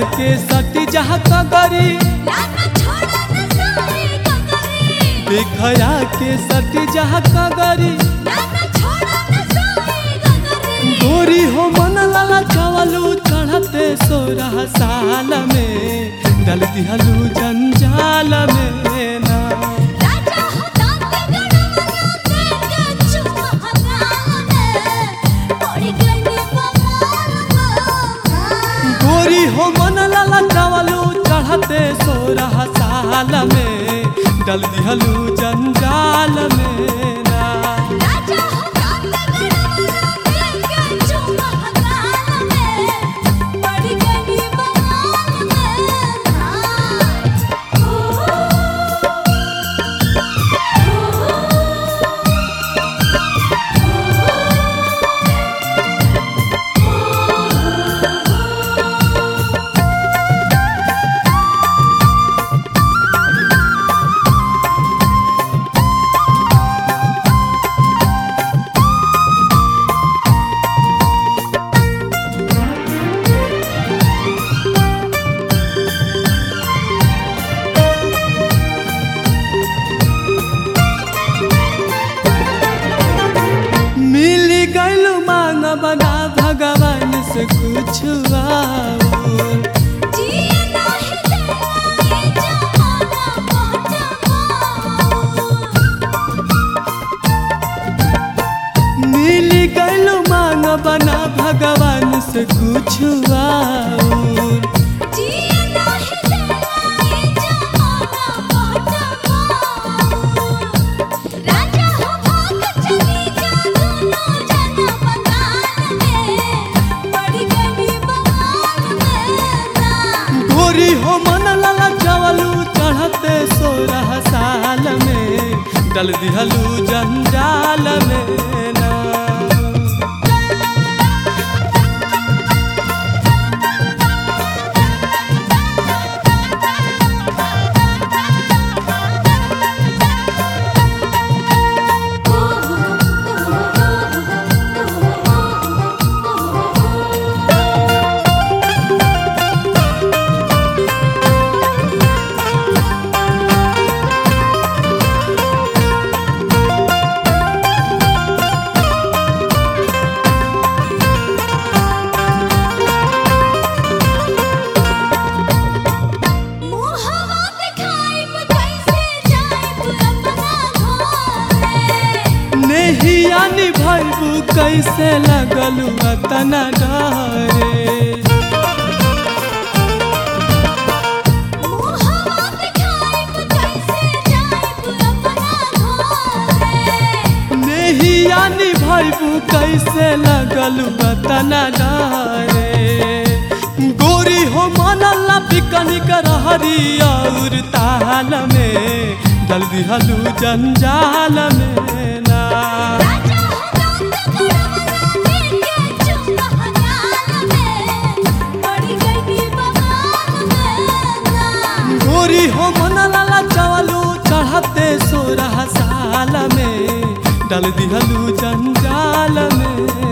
के सटी जहाँ कगरी लाना छोड़ा न साए गगरी देखया के सटी जहाँ कगरी लाना छोड़ा न साए गगरी गोरी हो मन लाला चावलू चढ़ते सोरह साल में डल दिहलू जंजाल में ना राजा हो दाते गड़वना देंगे चुम्मा गाल में पड़ी गई बवाल में गोरी हो मन लाला चावलू चढ़ते सोरह साल में डल दिहलू जंजाल में ना राजा हो दाते गड़वना देंगे चुम्मा गाल में पड़ी गई बवाल मिली गैलू मांग बना भगवान से कुछ और जिए नाही देला ये जमाना पहचान मिली गैलू मांग बना भगवान से कुछ और जिए नाही देला ये जमाना पहचान राजा हो भाग चली जा दोनों जना बंगाल में पड़ी गई बवाल में ना गोरी हो मन लाला चावलू चढ़ते सोलह साल में डल दिहलू जंजाल में ना मुहवा दिखाइब कैसे जाइब अपना घरे नेहिया निभैबू कैसे लगलू अतना डरे मुहवा दिखाइब कैसे जाइब अपना घरे नेहिया निभैबू कैसे लगलू अतना डरे गोरी हो मनला पिकनिक रहरी और ताल में डल दिहलू जंजाल में ना राजा हो दांत गड़वना देंगे चुम्मा गाल में पड़ी गई बवाल में ना गोरी हो मन लाला चावलू चढ़ते सोरह साल में डल दिहलू जंजाल में